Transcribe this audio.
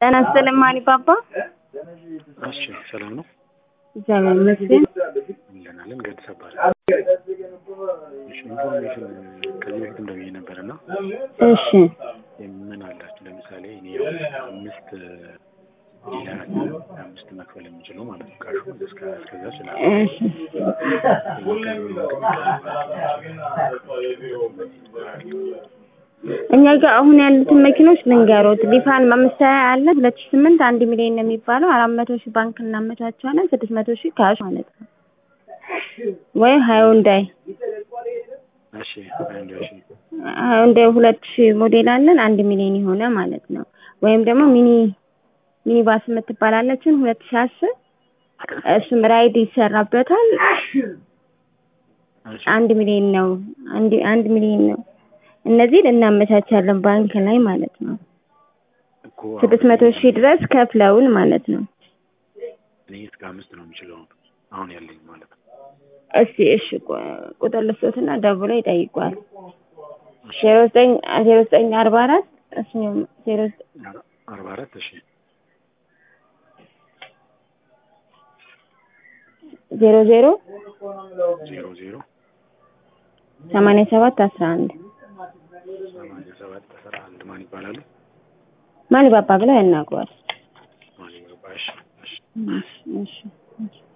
ጤና ይስጥልኝ ማን ባባ። እሺ ሰላም ነው። እግዚአብሔር ይመስገን። እንለናለን ገድስ እባላለሁ። እሺ ኢንፎርሜሽን ከዚህ በፊት እንደብዬ ነበር እና እሺ ምን አላችሁ? ለምሳሌ እኔ ያው አምስት ሌላ አምስት መክፈል የምችለው ማለት ነው ካሹ እስከ እስከዛ ይችላል። እሺ እኛ ጋር አሁን ያሉትን መኪኖች ልንገሮት። ሊፋን አምስት ሀያ አለ ሁለት ሺህ ስምንት አንድ ሚሊዮን ነው የሚባለው አራት መቶ ሺህ ባንክ እናመቻቸዋለን ስድስት መቶ ሺህ ካሽ ማለት ነው። ወይ ሃዩንዳይ እሺ አንድ እሺ ሃዩንዳይ ሁለት ሺህ ሞዴል አለን አንድ ሚሊዮን የሆነ ማለት ነው። ወይም ደግሞ ሚኒ ሚኒ ባስ የምትባላለችን ሁለት ሺህ አስር እሱም ራይድ ይሰራበታል እሺ አንድ ሚሊዮን ነው። አንድ አንድ ሚሊዮን ነው። እነዚህን እናመቻቻለን ባንክ ላይ ማለት ነው። እኮ ስድስት መቶ ሺህ ድረስ ከፍለውን ማለት ነው። እኔ እስከ አምስት ነው የምችለው አሁን ያለኝ ማለት ነው። እስቲ እሺ ቁ- ቁጥር ልስቶትና ደውሎ ይጠይቋል። ዜሮ ዘጠኝ ዜሮ ዘጠኝ አርባ አራት እሱኛው ዜሮ ዘጠኝ አርባ አራት እሺ ዜሮ ዜሮ ዜሮ ዜሮ ሰማንያ ሰባት አስራ አንድ ሰማንያ ሰባት አስራ አንድ ማን ይባላሉ? ማን ባባ ብለው ያናግሯል። ማን ይባል? እሺ እሺ እሺ እሺ